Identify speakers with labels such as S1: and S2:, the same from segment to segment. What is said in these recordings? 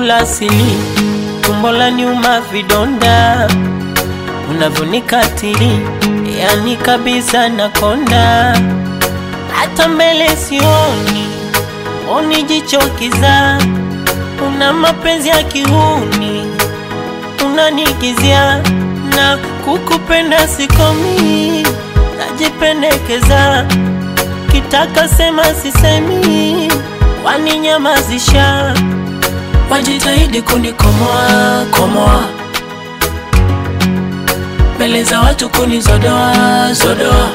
S1: la sili, tumbo la nyuma vidonda, unavyonikatili yani kabisa nakonda, hata mbele sioni, oni jicho kiza, una mapenzi ya kihuni, unanigizia na kukupenda sikomi, najipendekeza kitaka sema sisemi, waninyamazisha, wajitahidi kunikomoa komoa, mbele za watu kunizodoa zodoa,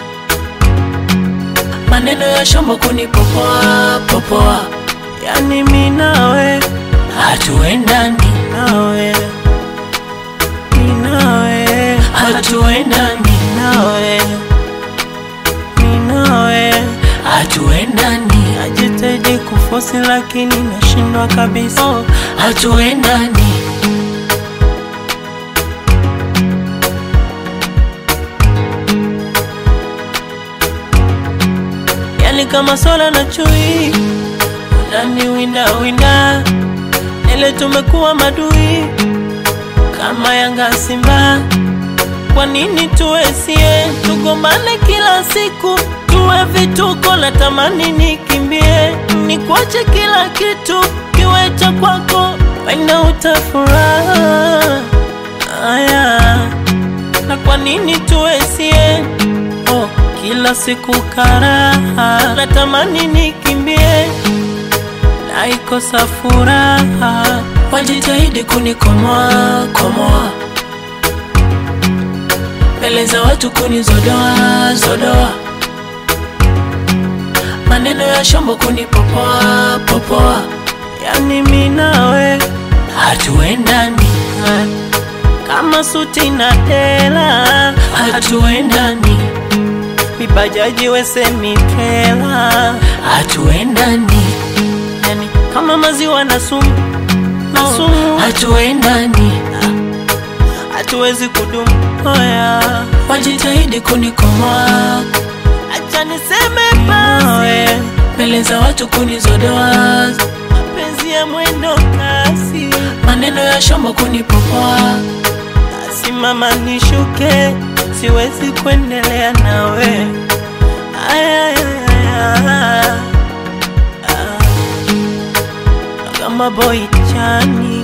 S1: maneno ya shombo kunipopoa popoa, yani mi nawe hatuendani nawe mi nawe hatuendani nawe mi nawe hatuendani, najitahidi kufosi lakini nashindwa kabisa, oh, hatuendani. Yani kama swala na chui unani winda winda, ile tumekuwa madui kama Yanga Simba. Kwa nini tuwe sie tugombane kila siku, tuwe vituko? Natamani nikimbie, nikuache kila kitu kiwe cha kwako, wenda utafuraha. Aya, na kwa nini tuwe sie oh, kila siku karaha? Natamani nikimbie, naikosa furaha. Wajitahidi kunikomoa komoa mbele za watu kunizodoa zodoa, maneno ya shombo kunipopoa popoa, yani mi nawe hatuendani, kama suti na dela hatuendani, mibajaji wesemitela hatuendani, yani kama maziwa na sumu na sumu hatuendani hatuwezi kudumu. Oya, wajitahidi kunikomoa, acha niseme basi, mbele za watu kunizodoa, mapenzi ya mwendo kasi, maneno ya shombo kunipopoa, simama nishuke, siwezi kuendelea nawe. Aya, aya, aya, aya. kama boy chani